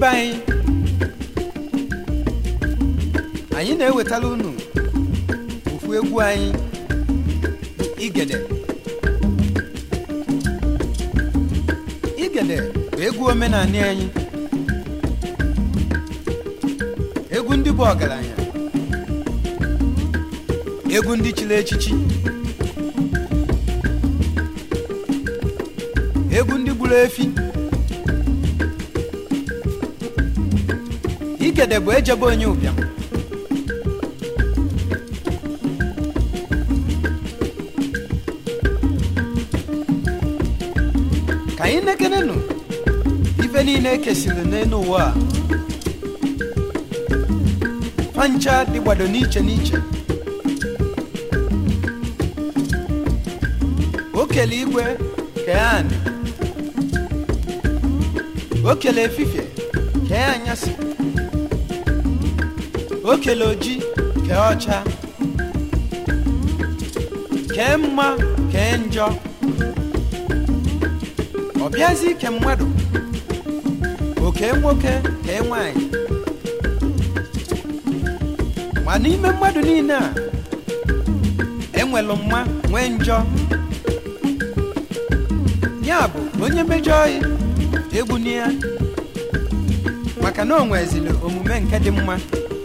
be anyị anyị na-ewetara unu ofu egwu anyị bụ igede igede bụ egwu omenanị anyị egwu ndị bụ ọgaranya egwu ndị chiri echichi egwu ndị gburu efi igede bụ ejebe onye ụbịam ka anyị nekenenụ ife niile ekesiri n'elu ụwa a fancha dịgbado n'iche n'iche o kele igwe kee anị o kele efifie kee anyasị o kele oji kee ọcha kee mma kee njọ ọ bịazi ike mmadụ oke nwoke kee nwanyị ma n'ime mmadụ niile a enwelu mma nwee njọ ya bụ onye mejọọ ya egbuni ya maka na o nwezili omume nke dị mma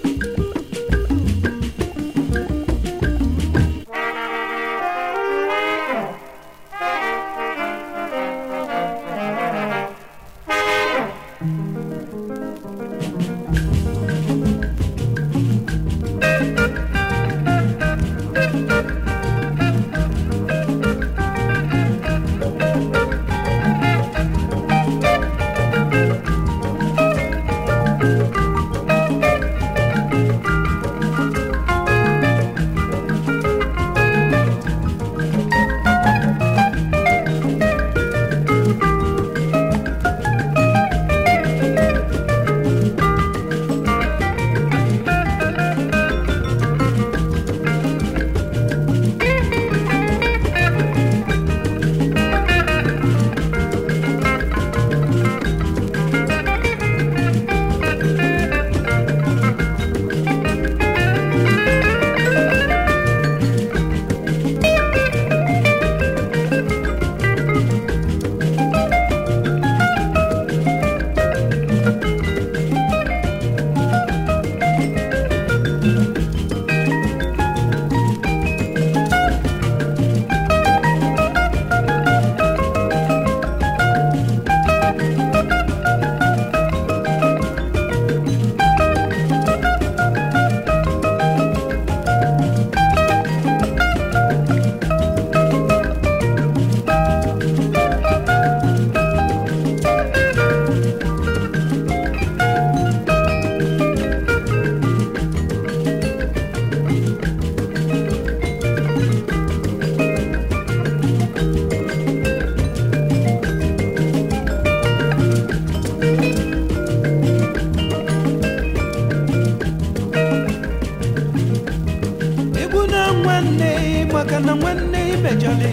egbu na nwanne maka na nwanne imejọli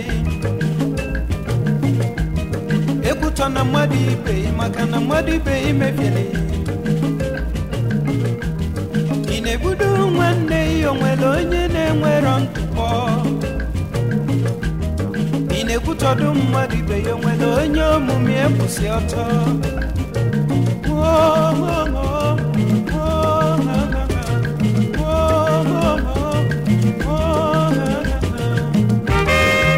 ekwutọ na mmadụ ibe maka na mmadụ ibe imebieli ị na-ebudo nwanne ya onwere onye na-enwero ntụpọ ị na-ekwutọdụ mmadụ ibe ya onwere onye omume ekwụsị ọtọ Oh, oh, oh, oh, oh, oh, oh, oh, oh, oh.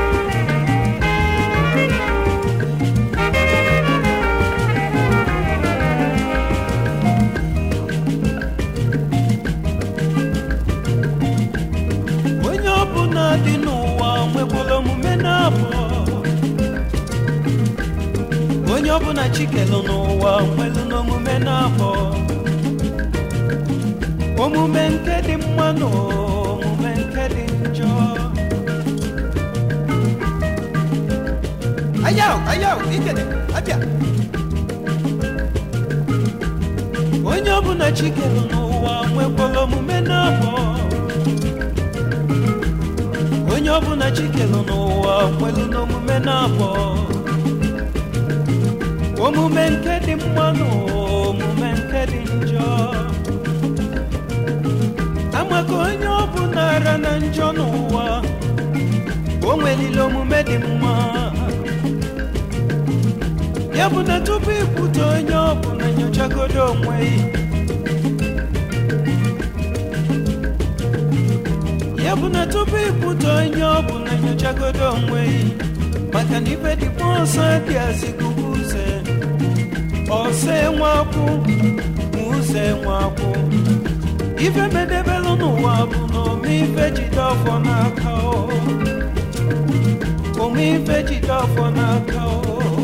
onye ọbụla dị n'ụwa nwekwara omume na-abụ onye ọbụla chikelu n'ụwa nwelu n'omume na-abụ omume nke dị mma na omume nke dị njọ ayaw ayaw ikele abịa onye ọbụla chikelu n'ụwa nwekwara omume na-abụ onye ọbụla chikelu n'ụwa kwelu n'omume na-abụ omume nke dị mma na dị njọ amaka onye ọ bụ nara na njọ n'ụwa o nwelile omume dị mma ya bụ na tupu ikwute onye ọ bụ na nyochagodo onwe ya bụ na tupu ikwute onye ọ bụ na nyochagodo onwe maka na ibe dịkwa ọsọ dị azikubu uze ọsọ enweakwụ ma ụzọ enweakwụ ife medebelụ n'ụwa bụ na ome ife jide ọfọ n'aka o ome ife jide ọfọ n'aka o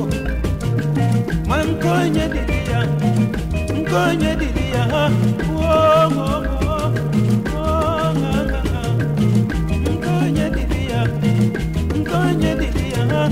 ma nke onye dịrị ya nke onye dịrị ya ha wuo nke onye dịrị ya nke onye dịrị ya ha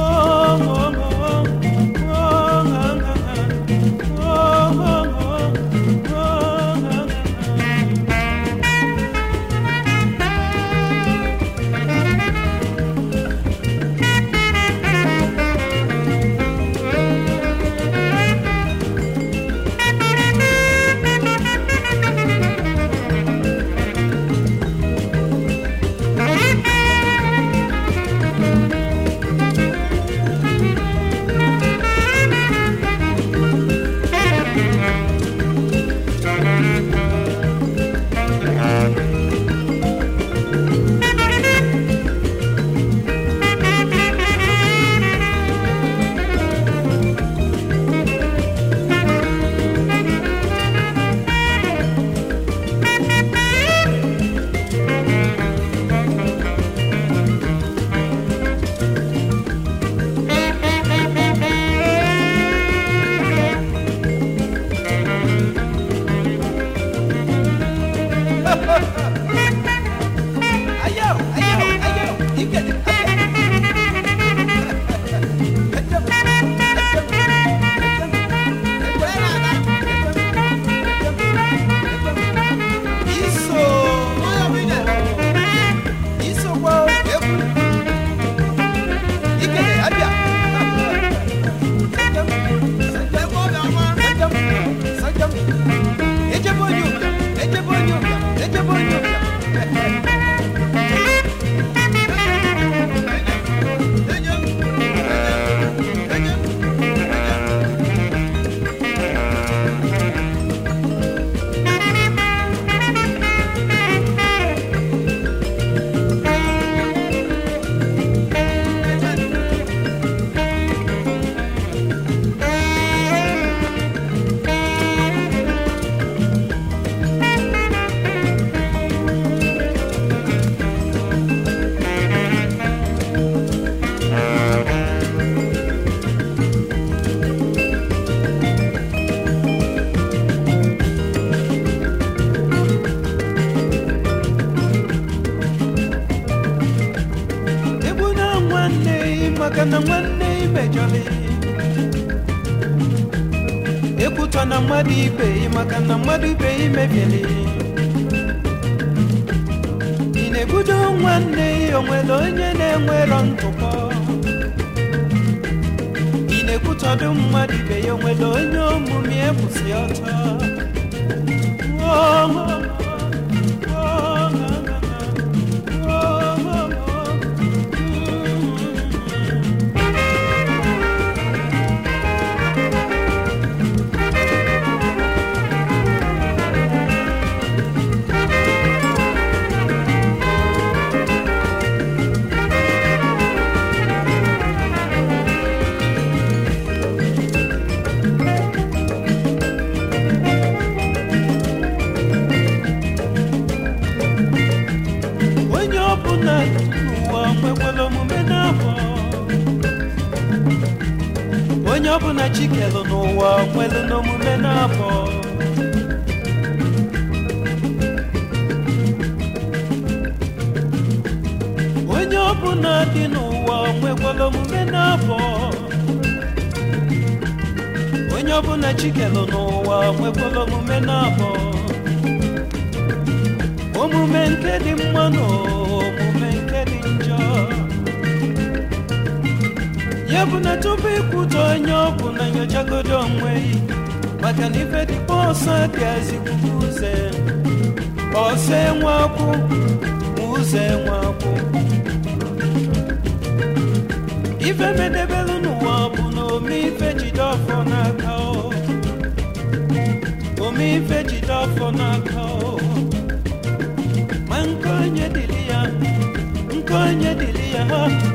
Ayaw, ayaw, ayaw. Ikat, Iso. Iso kwa ebu. Ikele, abia. Sajam. Sajam. Sajam. Ejebo nyuga. Ejebo nyuga. Ejebo nyuga. egbu na nwanne maka na nwanne imejọrị ekwutọ na mmadụ ibe maka na mmadụ ibe imebieli ị na-ebudo nwanne onwere onye na-enwerọ ntụpọ ị na-ekwutọdụ mmadụ ibe ya onwere onye omume ekwụsị ọtọ Oh, oh, oh, oh, oh, oh, oh, oh. onye ọbụla n'ụwa nwekwara omume n'abọ onye ọbụla chikelu n'ụwa nwere n'omume n'abọ onye ọbụla dị n'ụwa nwekwara omume n'abọ onye ọbụla chikelu n'ụwa nwekwara omume n'abọ omume nke dị mma na omume nke dị njọ ya bụ na tupu ikwute onye ọ bụ na nyochagodo onwe maka na ife dịkwa ọsọ dị azigbubu ụzọ ọsọ enwekwụ ma ụzọ enwekwụ ife medebelu n'ụwa bụ na ome ife jide ọfọ n'aka o ome ife jide ọfọ n'aka o ma nke onye dịrị ya nke onye dịrị ya ha